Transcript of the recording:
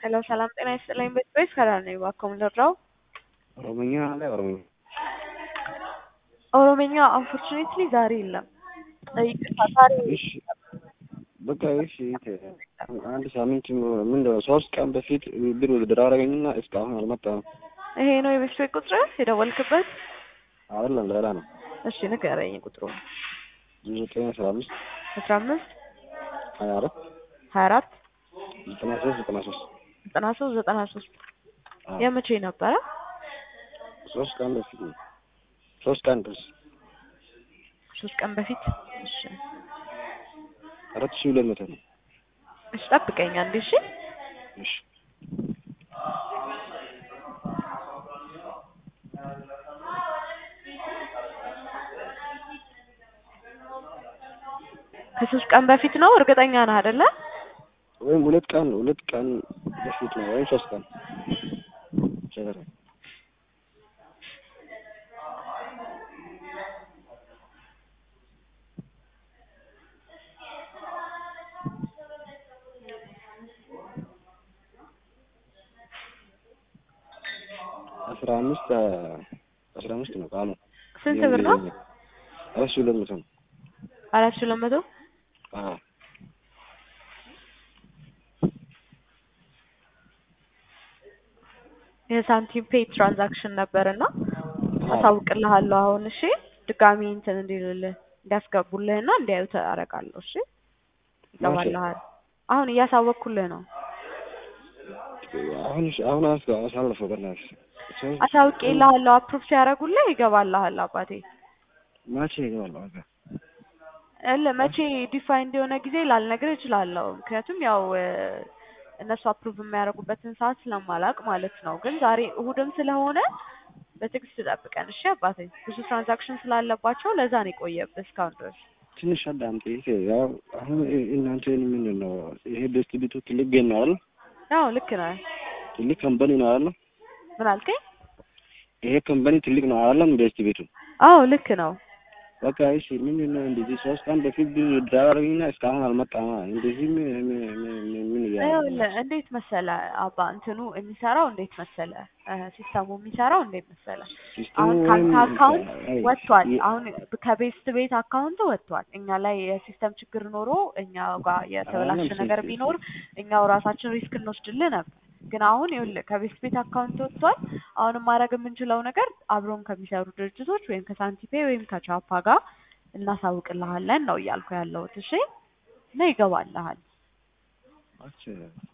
ሄሎ ሰላም ጤና ይስጥልኝ። ቤት ከዳር ነኝ። እባክዎ ምን ልርዳው? ኦሮምኛ አለ ኦሮምኛ ኦሮምኛ አንፎርቹኔትሊ ዛሬ የለም። ይቅርታ ዛሬ እሺ በቃ እሺ አንድ ሳምንት ምን ሶስት ቀን በፊት ብር ውድድር አደረገኝና እስካሁን አልመጣም። ይሄ ነው የቤት ቤት ቁጥር የደወልክበት? አይደለም ሌላ ነው። እሺ ንገረኝ ቁጥሩ። ዘጠኝ አስራ አምስት አስራ አምስት ሀያ አራት ሀያ አራት ዘጠና ሶስት ዘጠና ሶስት ዘጠና ሶስት ዘጠና ሶስት የመቼ ነበረ? ሶስት ቀን በፊት ነው። ሶስት ቀን ድረስ ሶስት ቀን በፊት። እሺ አራት ሺህ ሁለት መቶ ነው። እሺ ጠብቀኝ አንዴ እሺ። እሺ ከሶስት ቀን በፊት ነው። እርግጠኛ ነህ አይደለ? ወይም ሁለት ቀን ነው። ሁለት ቀን በፊት ነው ወይም ሶስት ቀን ቸገረ አስራ አምስት አስራ አምስት ነው ቃሉ። ስንት ብር ነው? አራት ሺህ ሁለት መቶ ነው። አራት ሺህ ሁለት መቶ አዎ የሳንቲም ፔይ ትራንዛክሽን ነበር እና አሳውቅልሃለሁ አሁን እሺ። ድጋሚ እንትን እንዲልልህ እንዲያስገቡልህ እና እንዲያዩት አደርጋለሁ። እሺ ይገባልሃል። አሁን እያሳወቅኩልህ ነው። አሁን አሁን አሳልፈው በእናትሽ አሳውቄልሃለሁ። አፕሩቭ ሲያደርጉልህ ይገባልሃል አባቴ። መቼ ይገባል? ዋጋ እለ መቼ ዲፋይንድ የሆነ ጊዜ ላልነግርህ እችላለሁ። ምክንያቱም ያው እነሱ አፕሩቭ የሚያደርጉበትን ሰዓት ስለማላውቅ ማለት ነው። ግን ዛሬ እሁድም ስለሆነ በትዕግስት ጠብቀን እሺ አባቴ። ብዙ ትራንዛክሽን ስላለባቸው ለዛ ነው የቆየብህ እስካሁን ድረስ። ትንሽ አዳምጪ። ያው አሁን እናንተ ምንድን ነው ይሄ ቤስት ቤቱ ትልቅ ቤት ነው አይደል? አዎ ልክ ነህ። ትልቅ ከምፓኒ ነው አይደል? ምን አልከኝ? ይሄ ከምፓኒ ትልቅ ነው አይደለም? ቤስት ቤቱ አዎ ልክ ነው። በቃ እሺ፣ ምንድን ነው እንደዚህ ሶስት ቀን በፊት ብዙ ድራረግኝና እስካሁን አልመጣም። እንደዚህ ምን ይኸውልህ እንዴት መሰለ አባ እንትኑ የሚሰራው እንዴት መሰለ ሲስተሙ የሚሰራው እንዴት መሰለ አሁን ከአንተ አካውንት ወጥቷል። አሁን ከቤስት ቤት አካውንት ወጥቷል። እኛ ላይ የሲስተም ችግር ኖሮ እኛ ጋር የተበላሸ ነገር ቢኖር እኛው ራሳችን ሪስክ እንወስድልህ ነበር። ግን አሁን ይኸውልህ ከቤስት ቤት አካውንት ወጥቷል። አሁንም ማድረግ የምንችለው ነገር አብሮን ከሚሰሩ ድርጅቶች ወይም ከሳንቲፔ ወይም ከቻፓ ጋር እናሳውቅልሃለን ነው እያልኩ ያለሁት። እሺ እና ይገባልሃል።